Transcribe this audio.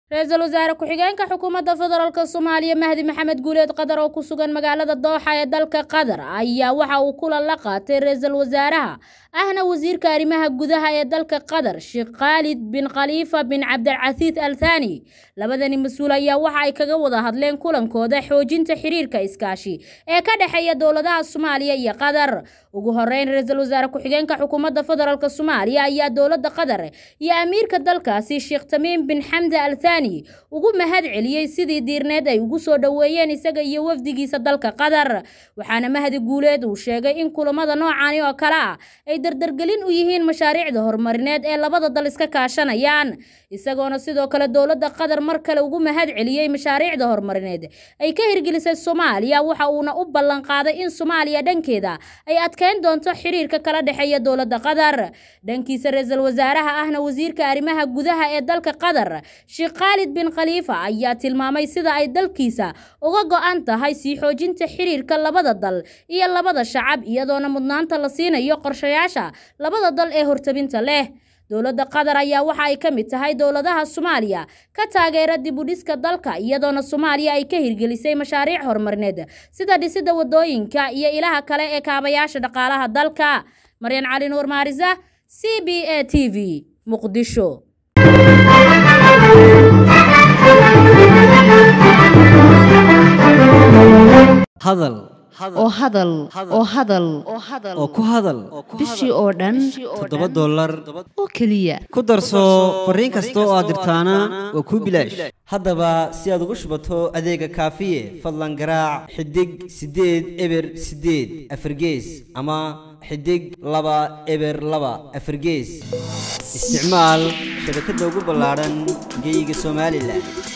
ra-iisul wasaare ku-xigeenka xukuumadda federaalk soomaaliya mahdi maxamed guuleed qadar oo ku sugan magaalada dooxa ee dalka qatar ayaa waxa uu kulan la qaatay ra-iisul wasaaraha ahna wasiirka arrimaha gudaha ee dalka qatar sheekh khaalid bin khaliifa bin cabdilcasiis al thani labadani mas-uul ayaa waxa ay kaga wada hadleen kulankooda xoojinta xiriirka iskaashi ee ka dhexeeya dowladaha soomaaliya iyo qatar ugu horeyn ra-iisul wasaare ku-xigeenka xukuumadda federaalk soomaaliya ayaa dowladda qatar iyo amiirka dalkaasi sheekh tamiim bin xamda al thani ugu mahad celiyey sidii diirneed ay ugu soo dhoweeyeen isaga iyo wafdigiisa dalka qatar waxaana mahdi guuleed uu sheegay in kulamada noocani oo kale ah ay dardargelin u yihiin mashaariicda horumarineed ee labada dal iska kaashanayaan isagoona sidoo kale dowladda qatar mar kale ugu mahad celiyey mashaariicda horumarineed ay ka hirgelisay soomaaliya waxa uuna u ballan qaaday in soomaaliya dhankeeda ay adkeyn doonto xiriirka kala dhexeeya dowladda qatar dhankiisa ra-iisul wasaaraha ahna wasiirka arrimaha gudaha ee dalka qatar sheekh khaalid bin khaliifa ayaa tilmaamay sida ay dalkiisa uga go-an tahay sii xoojinta xiriirka labada dal iyo labada shacab iyadoona mudnaanta la siinayo qorshayaasha labada dal ee hortabinta leh dowladda qatar ayaa waxa ay ka mid tahay dowladaha soomaaliya ka taageera dib u dhiska dalka iyadoona soomaaliya ay ka hirgelisay mashaariic horumarineed sida dhisidda wadooyinka iyo ilaha kale ee kaabayaasha dhaqaalaha dalka maryan cali nuur maarisa c b a t v muqdisho hadal oo hadal oo hadal oo ku hadal bishii oo dhan toddoba dollar oo keliya ku darso fariin kasta oo aad dirtaana waa kuu bilaash haddaba si aad ugu shubato adeega kaafiye fadlan garaac xidig siddeed eber siddeed afargees ama xidig laba eber laba afargees isticmaal shabakadda ugu ballaadhan geeyiga somalilan